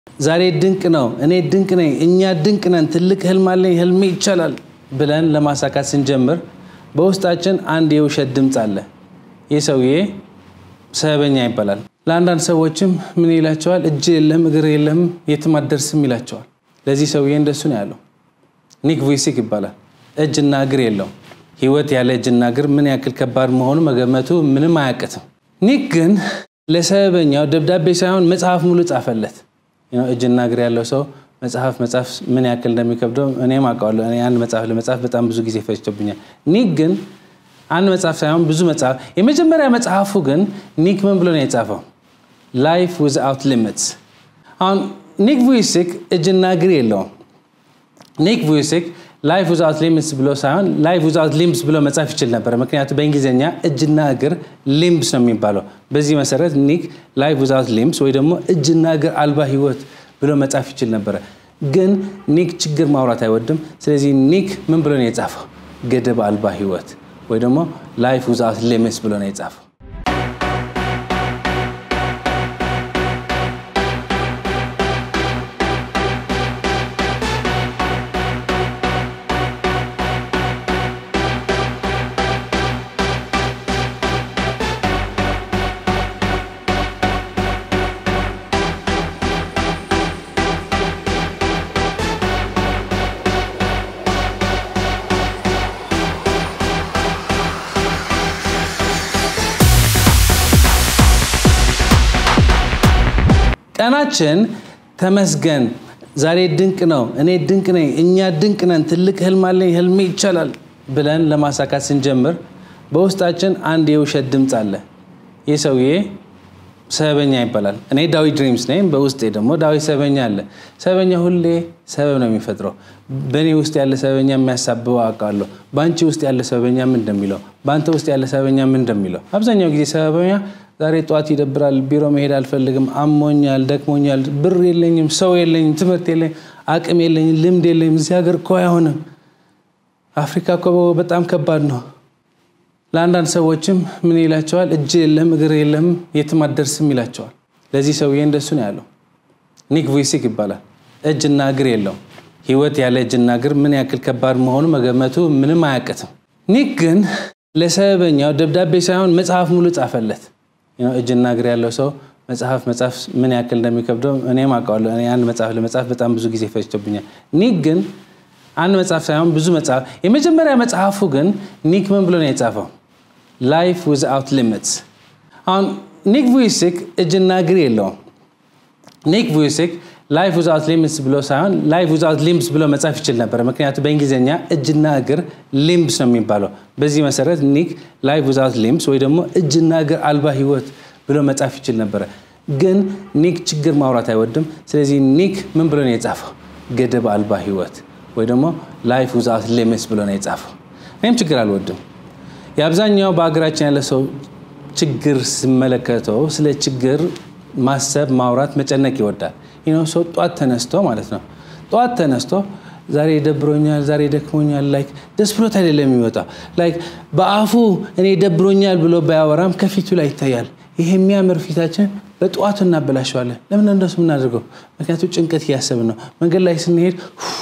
ዛሬ ድንቅ ነው፣ እኔ ድንቅ ነኝ፣ እኛ ድንቅ ነን፣ ትልቅ ህልም አለኝ፣ ህልሜ ይቻላል ብለን ለማሳካት ስንጀምር በውስጣችን አንድ የውሸት ድምፅ አለ። ይህ ሰውዬ ሰበኛ ይባላል። ለአንዳንድ ሰዎችም ምን ይላቸዋል? እጅ የለም እግር የለም የትም አትደርስም ይላቸዋል። ለዚህ ሰውዬ እንደሱ ነው ያለው። ኒክ ቮይሲክ ይባላል። እጅና እግር የለው። ህይወት ያለ እጅና እግር ምን ያክል ከባድ መሆኑ መገመቱ ምንም አያቅትም። ኒክ ግን ለሰበኛው ደብዳቤ ሳይሆን መጽሐፍ ሙሉ ጻፈለት። እጅና እግር ያለው ሰው መጽሐፍ መጽሐፍ ምን ያክል እንደሚከብደው እኔም አውቀዋለሁ። እኔ አንድ መጽሐፍ ለመጽሐፍ በጣም ብዙ ጊዜ ፈጅቶብኛል። ኒክ ግን አንድ መጽሐፍ ሳይሆን ብዙ መጽሐፍ። የመጀመሪያ መጽሐፉ ግን ኒክ ምን ብሎ ነው የጻፈው? ላይፍ ዊዝአውት ሊሚትስ። አሁን ኒክ ቮይሲክ እጅና እግር የለውም። ኒክ ቮይሲክ ላይፍ ዊዝአውት ሊምስ ብሎ ሳይሆን ላይፍ ዊዝአውት ሊምስ ብሎ መጻፍ ይችል ነበር። ምክንያቱም በእንግሊዝኛ እጅና እግር ሊምስ ነው የሚባለው። በዚህ መሰረት ኒክ ላይፍ ዊዝአውት ሊምስ ወይ ደግሞ እጅና እግር አልባ ህይወት ብሎ መጻፍ ይችል ነበረ። ግን ኒክ ችግር ማውራት አይወድም። ስለዚህ ኒክ ምን ብሎ ነው የጻፈው? ገደብ አልባ ህይወት ወይ ደግሞ ላይፍ ዊዝአውት ሊምስ ብሎ ነው የጻፈው። ቀናችን ተመስገን፣ ዛሬ ድንቅ ነው፣ እኔ ድንቅ ነኝ፣ እኛ ድንቅ ነን፣ ትልቅ ህልም አለኝ፣ ህልሜ ይቻላል ብለን ለማሳካት ስንጀምር በውስጣችን አንድ የውሸት ድምፅ አለ። ይህ ሰውዬ ሰበኛ ይባላል። እኔ ዳዊት ድሪምስ ነኝ፣ በውስጤ ደግሞ ዳዊት ሰበኛ አለ። ሰበኛ ሁሌ ሰበብ ነው የሚፈጥረው። በእኔ ውስጥ ያለ ሰበኛ የሚያሳብበው አውቃለሁ። በአንቺ ውስጥ ያለ ሰበኛ ምን እንደሚለው፣ በአንተ ውስጥ ያለ ሰበኛ ምን እንደሚለው። አብዛኛው ጊዜ ሰበኛ ዛሬ ጠዋት ይደብራል፣ ቢሮ መሄድ አልፈልግም፣ አሞኛል፣ ደክሞኛል፣ ብር የለኝም፣ ሰው የለኝም፣ ትምህርት የለኝም፣ አቅም የለኝም፣ ልምድ የለኝም፣ እዚህ ሀገር እኮ አይሆንም፣ አፍሪካ እኮ በጣም ከባድ ነው። ለአንዳንድ ሰዎችም ምን ይላቸዋል? እጅ የለም እግር የለም የትም አትደርስም ይላቸዋል። ለዚህ ሰውዬ እንደሱ ነው ያለው። ኒክ ቮይሲክ ይባላል። እጅና እግር የለው። ህይወት ያለ እጅና እግር ምን ያክል ከባድ መሆኑ መገመቱ ምንም አያቅትም። ኒክ ግን ለሰበኛው ደብዳቤ ሳይሆን መጽሐፍ ሙሉ ጻፈለት። እጅና እግር ያለው ሰው መጽሐፍ መጽሐፍ ምን ያክል እንደሚከብደው እኔም አውቀዋለሁ። እኔ አንድ መጽሐፍ ለመጽሐፍ በጣም ብዙ ጊዜ ፈጅቶብኛል። ኒክ ግን አንድ መጽሐፍ ሳይሆን ብዙ መጽሐፍ። የመጀመሪያ መጽሐፉ ግን ኒክ ምን ብሎ ነው የጻፈው? ላይፍ ዊዝአውት ሊሚትስ። አሁን ኒክ ቮይሲክ እጅና እግር የለውም። ኒክ ቮይሲክ ላይፍ ዊዝአውት ሊምስ ብሎ ሳይሆን ላይፍ ዊዝአውት ሊምስ ብሎ መጻፍ ይችል ነበር። ምክንያቱም በእንግሊዝኛ እጅና እግር ሊምስ ነው የሚባለው። በዚህ መሰረት ኒክ ላይፍ ዊዝአውት ሊምስ ወይ ደግሞ እጅና እግር አልባ ህይወት ብሎ መጻፍ ይችል ነበረ። ግን ኒክ ችግር ማውራት አይወድም። ስለዚህ ኒክ ምን ብሎ ነው የጻፈው? ገደብ አልባ ህይወት ወይ ደግሞ ላይፍ ዊዝአውት ሊምስ ብሎ ነው የጻፈው። እኔም ችግር አልወድም። የአብዛኛው በሀገራችን ያለ ሰው ችግር ስመለከተው ስለ ችግር ማሰብ፣ ማውራት፣ መጨነቅ ይወዳል። ይኸው ሰው ጧት ተነስቶ ማለት ነው ጧት ተነስቶ ዛሬ ደብሮኛል፣ ዛሬ ደክሞኛል፣ ላይክ ደስ ብሎት አይደለም የሚወጣው። ላይክ በአፉ እኔ ደብሮኛል ብሎ ባያወራም ከፊቱ ላይ ይታያል። ይሄ የሚያምር ፊታችን በጠዋቱ እናበላሸዋለን። ለምን እንደሱ የምናደርገው? ምክንያቱም ጭንቀት እያሰብን ነው። መንገድ ላይ ስንሄድ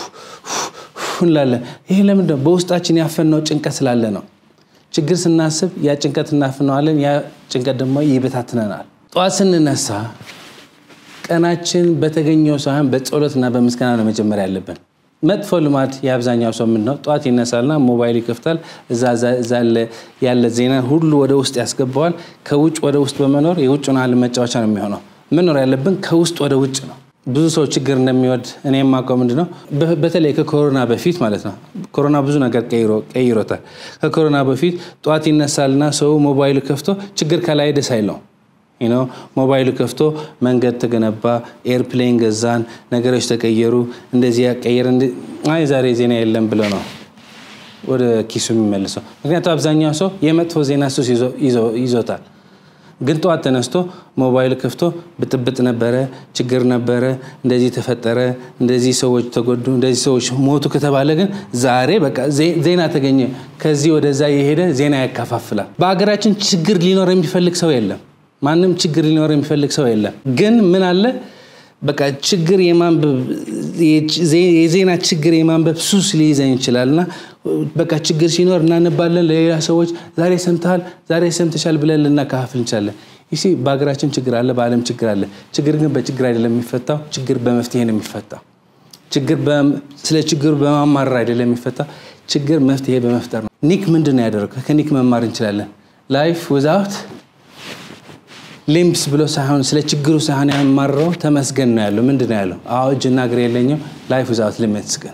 እንላለን። ይሄ ለምንድን ነው? በውስጣችን ያፈነው ጭንቀት ስላለ ነው። ችግር ስናስብ ያ ጭንቀት እናፍነዋለን። ያ ጭንቀት ደግሞ ይበታትነናል። ጠዋት ስንነሳ ቀናችን በተገኘው ሳይሆን በጸሎትና በምስጋና ነው መጀመሪያ ያለብን። መጥፎ ልማድ የአብዛኛው ሰው ምንድን ነው? ጠዋት ይነሳልና ሞባይል ይከፍታል። እዛ ያለ ዜና ሁሉ ወደ ውስጥ ያስገባዋል። ከውጭ ወደ ውስጥ በመኖር የውጭን ዓለም መጫወቻ ነው የሚሆነው። መኖር ያለብን ከውስጥ ወደ ውጭ ነው። ብዙ ሰው ችግር እንደሚወድ እኔ የማውቀው ምንድን ነው፣ በተለይ ከኮሮና በፊት ማለት ነው። ኮሮና ብዙ ነገር ቀይሮታል። ከኮሮና በፊት ጠዋት ይነሳልና ሰው ሞባይል ከፍቶ ችግር ከላይ ደስ አይለው ሞባይል ከፍቶ መንገድ ተገነባ፣ ኤርፕሌን ገዛን፣ ነገሮች ተቀየሩ፣ እንደዚህ ያቀየር፣ አይ ዛሬ ዜና የለም ብሎ ነው ወደ ኪሱ የሚመልሰው። ምክንያቱም አብዛኛው ሰው የመጥፎ ዜና ሱስ ይዞታል። ግን ጠዋት ተነስቶ ሞባይል ከፍቶ ብጥብጥ ነበረ፣ ችግር ነበረ፣ እንደዚህ ተፈጠረ፣ እንደዚህ ሰዎች ተጎዱ፣ እንደዚህ ሰዎች ሞቱ ከተባለ ግን ዛሬ በቃ ዜና ተገኘ፣ ከዚህ ወደዛ የሄደ ዜና ያከፋፍላል። በሀገራችን ችግር ሊኖር የሚፈልግ ሰው የለም። ማንም ችግር ሊኖር የሚፈልግ ሰው የለም። ግን ምን አለ በቃ ችግር የማንበብ የዜና ችግር የማንበብ ሱስ ሊይዘኝ ይችላል እና በቃ ችግር ሲኖር እናነባለን። ለሌላ ሰዎች ዛሬ ሰምተሃል፣ ዛሬ ሰምተሻል ብለን ልናካፍል እንችላለን። ይህ በሀገራችን ችግር አለ፣ በዓለም ችግር አለ። ችግር ግን በችግር አይደለም የሚፈታው፣ ችግር በመፍትሄ ነው የሚፈታው። ችግር ስለ ችግሩ በማማረር አይደለም የሚፈታው፣ ችግር መፍትሄ በመፍጠር ነው። ኒክ ምንድን ነው ያደረገው? ከኒክ መማር እንችላለን። ላይፍ ዊዛውት ሊምስ ብሎ ሳይሆን ስለ ችግሩ ሳይሆን ያማረው ተመስገን ነው ያለው። ምንድን ነው ያለው? አዎ እጅና እግር የለኝም። ላይፍ ዊዛውት ሊምስ ግን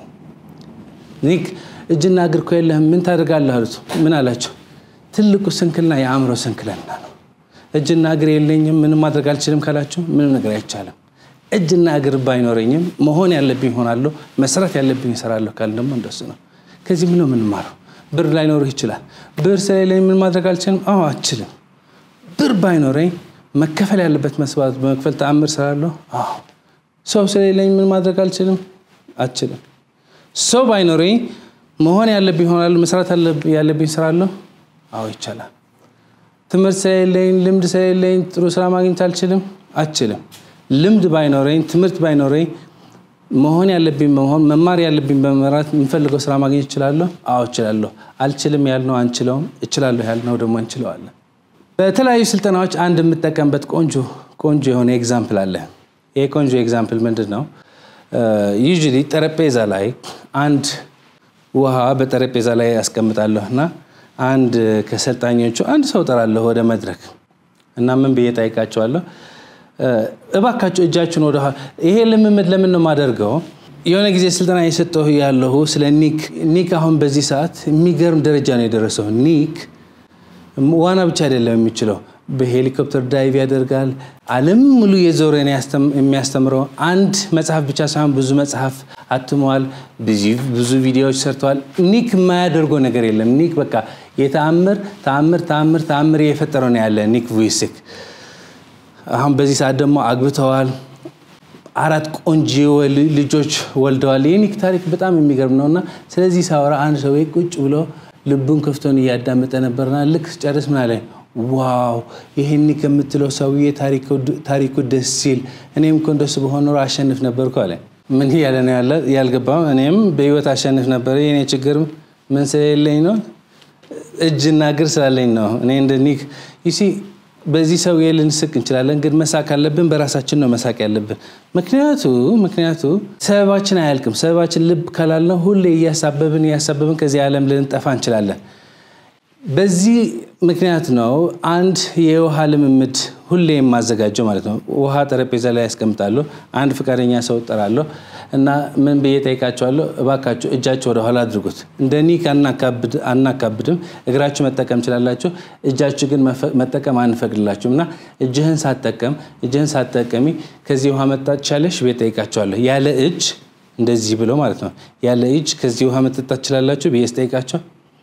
ኒክ እጅና እግር እኮ የለህም ምን ታደርጋለህ አሉት። ምን አላቸው? ትልቁ ስንክልና የአእምሮ ስንክልና ነው። እጅና እግር የለኝም ምንም ማድረግ አልችልም ካላችሁ ምንም ነገር አይቻልም። እጅና እግር ባይኖረኝም መሆን ያለብኝ ሆናለሁ፣ መስራት ያለብኝ እሰራለሁ ካል ደግሞ እንደሱ ነው። ከዚህ ምን ነው የምንማረው? ብር ላይኖርህ ይችላል። ብር ስለሌለኝ ምን ማድረግ አልችልም? አዎ አችልም። ብር ባይኖረኝ መከፈል ያለበት መስዋዕት በመክፈል ተአምር እሰራለሁ። አዎ ሰው ስለሌለኝ ምን ማድረግ አልችልም? አችልም። ሰው ባይኖረኝ መሆን ያለብኝ ሆናለሁ፣ መስራት ያለብኝ እሰራለሁ። አዎ ይቻላል። ትምህርት ስለሌለኝ ልምድ ስለሌለኝ ጥሩ ስራ ማግኘት አልችልም? አችልም። ልምድ ባይኖረኝ ትምህርት ባይኖረኝ መሆን ያለብኝ በመሆን መማር ያለብኝ በመራት የምፈልገው ስራ ማግኘት እችላለሁ? አዎ እችላለሁ። አልችልም ያልነው አንችለውም፣ እችላለሁ ያልነው ደግሞ እንችለዋለን። በተለያዩ ስልጠናዎች አንድ የምጠቀምበት ቆንጆ ቆንጆ የሆነ ኤግዛምፕል አለ። ይሄ ቆንጆ ኤግዛምፕል ምንድን ነው? ዩዥሊ ጠረጴዛ ላይ አንድ ውሃ በጠረጴዛ ላይ ያስቀምጣለሁ እና አንድ ከሰልጣኞቹ አንድ ሰው ጠራለሁ ወደ መድረክ እና ምን ብዬ ጠይቃቸዋለሁ እባካችሁ እጃችሁን ወደ ይሄ ልምምድ ለምን ነው የማደርገው? የሆነ ጊዜ ስልጠና የሰጠሁ ያለሁ ስለ ኒክ ኒክ አሁን በዚህ ሰዓት የሚገርም ደረጃ ነው የደረሰው። ኒክ ዋና ብቻ አይደለም የሚችለው፣ በሄሊኮፕተር ዳይቭ ያደርጋል። ዓለም ሙሉ የዞረ የሚያስተምረው አንድ መጽሐፍ ብቻ ሳይሆን ብዙ መጽሐፍ አትመዋል። ብዙ ቪዲዮዎች ሰርተዋል። ኒክ የማያደርገው ነገር የለም። ኒክ በቃ የተአምር ተአምር ተአምር ተአምር የፈጠረው ነው ያለ ኒክ ቮይሲክ አሁን በዚህ ሰዓት ደግሞ አግብተዋል። አራት ቆንጆ ልጆች ወልደዋል። የኒክ ታሪክ በጣም የሚገርም ነው እና ስለዚህ ሳወራ አንድ ሰው ቁጭ ብሎ ልቡን ከፍቶን እያዳመጠ ነበርና ልክ ጨርስ ምን አለኝ፣ ዋው ይሄ ኒክ የምትለው ሰውዬ ታሪኩ ደስ ሲል እኔም እኮ እንደሱ በሆን ኖሮ አሸንፍ ነበርኩ አለ። ምን እያለ ነው ያልገባው? እኔም በህይወት አሸንፍ ነበረ። የኔ ችግር ምን ስለሌለኝ ነው? እጅና እግር ስላለኝ ነው። እኔ እንደ ኒክ ይሲ በዚህ ሰውዬ ልንስቅ እንችላለን፣ ግን መሳቅ አለብን። በራሳችን ነው መሳቅ ያለብን። ምክንያቱ ምክንያቱ ሰበባችን አያልቅም። ሰበባችን ልብ ካላልነው ሁሌ እያሳበብን እያሳበብን ከዚህ ዓለም ልንጠፋ እንችላለን። በዚህ ምክንያት ነው አንድ የውሃ ልምምድ ሁሌ የማዘጋጀው ማለት ነው። ውሃ ጠረጴዛ ላይ ያስቀምጣለሁ። አንድ ፈቃደኛ ሰው እጠራለሁ እና ምን ብዬ ጠይቃቸዋለሁ? እባካችሁ እጃችሁ ወደኋላ አድርጉት። እንደ ኒክ አናካብድም። እግራችሁ መጠቀም ችላላችሁ፣ እጃችሁ ግን መጠቀም አንፈቅድላችሁም እና እጅህን ሳጠቀም እጅህን ሳጠቀሚ ከዚህ ውሃ መጠጣት ቻለሽ ብዬ ጠይቃቸዋለሁ። ያለ እጅ እንደዚህ ብሎ ማለት ነው። ያለ እጅ ከዚህ ውሃ መጠጣት ችላላችሁ ብዬ ስጠይቃቸው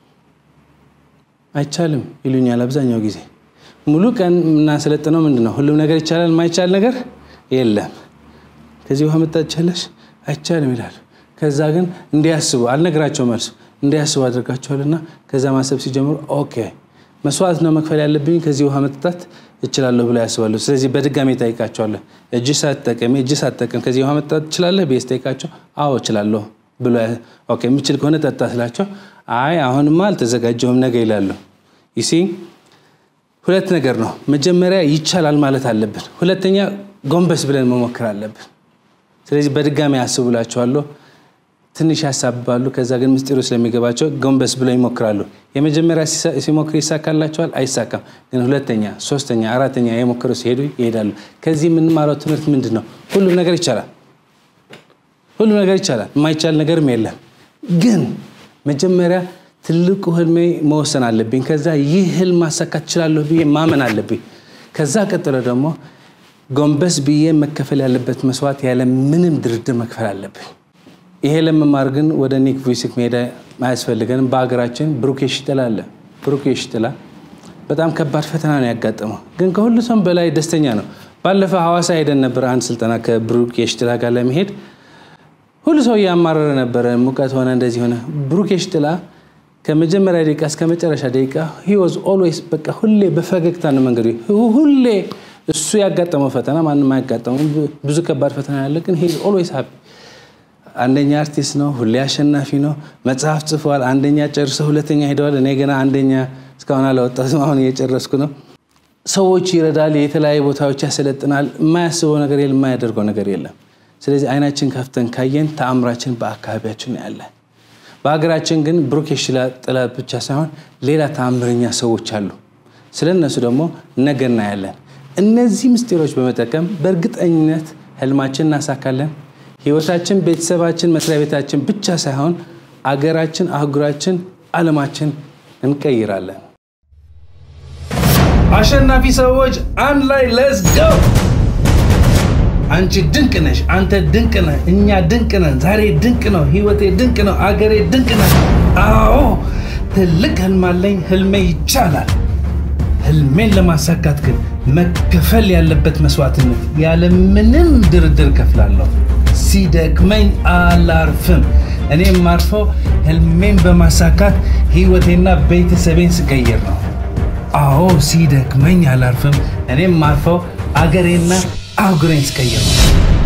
አይቻልም ይሉኛል። አብዛኛው ጊዜ ሙሉ ቀን የምናሰለጥነው ምንድን ነው? ሁሉም ነገር ይቻላል፣ የማይቻል ነገር የለም። ከዚህ ውሃ መጠጣት ቻለሽ አይቻልም ይላሉ። ከዛ ግን እንዲያስቡ አልነግራቸው መልሱ እንዲያስቡ አድርጋቸዋልና ከዛ ማሰብ ሲጀምሩ ኦኬ መስዋዕት ነው መክፈል ያለብኝ ከዚህ ውሃ መጠጣት እችላለሁ ብለው ያስባሉ። ስለዚህ በድጋሚ ጠይቃቸዋለሁ። እጅ ሳትጠቀሚ እጅ ሳትጠቀም ከዚህ ውሃ መጠጣት ትችላለህ ብዬ ስጠይቃቸው አዎ እችላለሁ ብሎ የምችል ከሆነ ጠጣ ስላቸው አይ አሁንማ አልተዘጋጀሁም ነገ ይላሉ። ይሲ ሁለት ነገር ነው። መጀመሪያ ይቻላል ማለት አለብን። ሁለተኛ ጎንበስ ብለን መሞከር አለብን። ስለዚህ በድጋሚ አስቡላቸዋለሁ። ትንሽ ያሳብባሉ። ከዛ ግን ምስጢሩ ስለሚገባቸው ጎንበስ ብለው ይሞክራሉ። የመጀመሪያ ሲሞክር ይሳካላቸዋል? አይሳካም። ግን ሁለተኛ፣ ሶስተኛ፣ አራተኛ የሞከሩ ሲሄዱ ይሄዳሉ። ከዚህ የምንማረው ትምህርት ምንድን ነው? ሁሉም ነገር ይቻላል። ሁሉም ነገር ይቻላል። የማይቻል ነገርም የለም። ግን መጀመሪያ ትልቁ ህልሜ መወሰን አለብኝ። ከዛ ይህ ህልም ማሳካት እችላለሁ ብዬ ማመን አለብኝ። ከዛ ቀጥሎ ደግሞ ጎንበስ ብዬ መከፈል ያለበት መስዋዕት ያለ ምንም ድርድር መክፈል አለብኝ። ይሄ ለመማር ግን ወደ ኒክ ቮይሲክ መሄድ አያስፈልገንም። በሀገራችን ብሩክ የሺጥላ አለ። ብሩክ የሺጥላ በጣም ከባድ ፈተና ነው ያጋጠመው፣ ግን ከሁሉ ሰው በላይ ደስተኛ ነው። ባለፈው ሐዋሳ ሄደን ነበር አንድ ስልጠና ከብሩክ የሺጥላ ጋር ለመሄድ ሁሉ ሰው እያማረረ ነበረ። ሙቀት ሆነ፣ እንደዚህ ሆነ። ብሩክ የሺጥላ ከመጀመሪያ ደቂቃ እስከ መጨረሻ ደቂቃ ሂ ዋዝ ኦልዌይስ በቃ ሁሌ በፈገግታ ነው መንገዱ። ሁሌ እሱ ያጋጠመው ፈተና ማንም አያጋጠመው። ብዙ ከባድ ፈተና ያለ ግን ሄ ኦልዌይስ ሃፒ አንደኛ አርቲስት ነው፣ ሁሌ አሸናፊ ነው። መጽሐፍ ጽፏል፣ አንደኛ ጨርሰው ሁለተኛ ሄደዋል። እኔ ገና አንደኛ እስካሁን አላወጣትም፣ አሁን እየጨረስኩ ነው። ሰዎች ይረዳል፣ የተለያዩ ቦታዎች ያሰለጥናል። የማያስበው ነገር የለም፣ የማያደርገው ነገር የለም። ስለዚህ አይናችን ከፍተን ካየን ተአምራችን በአካባቢያችን ያለ። በሀገራችን ግን ብሩክ የሺላ ጥላ ብቻ ሳይሆን ሌላ ተአምረኛ ሰዎች አሉ። ስለ እነሱ ደግሞ ነገ እናያለን። እነዚህ ምስጢሮች በመጠቀም በእርግጠኝነት ህልማችን እናሳካለን። ህይወታችን፣ ቤተሰባችን፣ መስሪያ ቤታችን ብቻ ሳይሆን አገራችን፣ አህጉራችን፣ ዓለማችን እንቀይራለን። አሸናፊ ሰዎች አንድ ላይ ለስ ገው አንቺ ድንቅ ነሽ፣ አንተ ድንቅ ነህ፣ እኛ ድንቅ ነን። ዛሬ ድንቅ ነው፣ ህይወቴ ድንቅ ነው፣ አገሬ ድንቅ ነህ። አዎ ትልቅ ህልም አለኝ፣ ህልሜ ይቻላል። ህልሜን ለማሳካት ግን መከፈል ያለበት መስዋዕትነት ያለምንም ድርድር ከፍላለሁ። ሲደክመኝ አላርፍም። እኔ የማርፈው ህልሜን በማሳካት ህይወቴና ቤተሰቤን ስቀይር ነው። አዎ ሲደክመኝ አላርፍም። እኔ የማርፈው አገሬና አህጉሬን ስቀይር ነው።